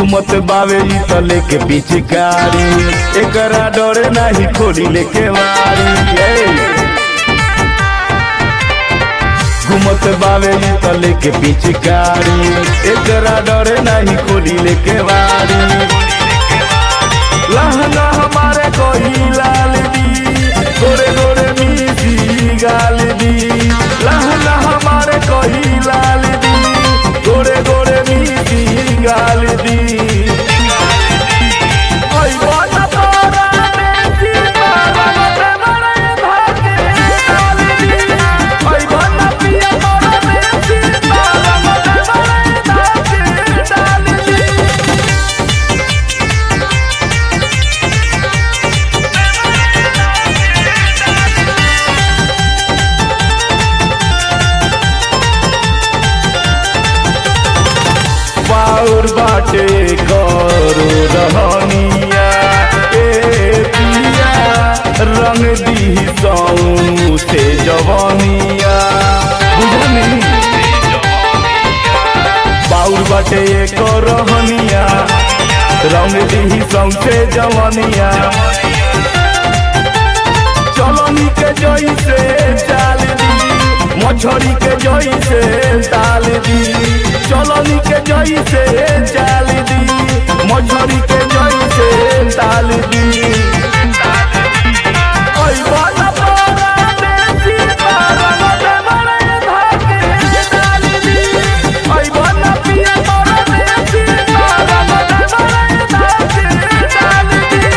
घूमत बावे ई त लेके पिचकारी एकरा डरे नाही खोली लेके वारी ए। घूमत बावे ई त लेके पिचकारी एकरा डरे नाही खोली लेके वारी लहंगा हमारे कोई लाल दी गोरे गोरे मीठी गाल दी लहंगा हमारे कोई लाल दी गोरे गोरे मीठी गाल दी ओई बात तोरा देसी बाबा मते मरे भागे डाल दी ओई बात पिया तोरा देसी बाबा मते मरे भागे डाल दी बाउर बाटे करो रहनिया ए पिया रंग दी सौ से जवानिया बुझनी बाउर बाटे करो रहनिया रंग दी सौ से जवानिया चलनी के जोई से चाल दी मछरी के जोई से ताल दी चलनी के जोई से चाल दी मछरी के जोई से ताल दी ओई बाला पारा देसी पारा मते मरे भागे डाल दी ओई बाला पिया पारा देसी पारा मते मरे भागे डाल दी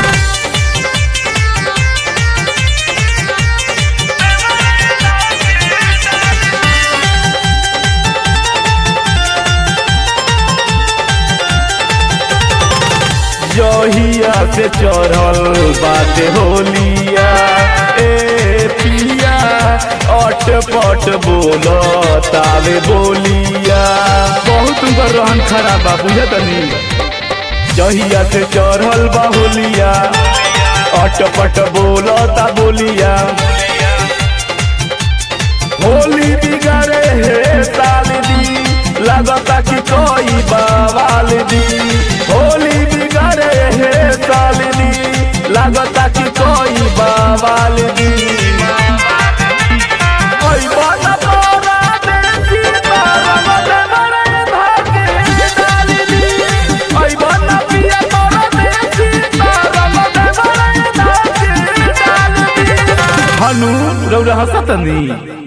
जहिया से चढ़ल बाटे होलिया ए पिया अट पट बोल तावे बोलिया बहुत उनकर रहन खराब बा बुझतनी जहिया से चढ़ल बा होलिया अट पट बोल ता बोलिया होली बिगाड़े हे साल दी लगता कि कोई बवाल दी होली बिगाड़े हे साल दी लगता कि कोई बवाल दी ओई बाला तोरा देसी तारा मते मरे भागे डाल दी ओई बाला पिया तोरा देसी तारा मते मरे भागे डाल दी हनु रौरा हसतनी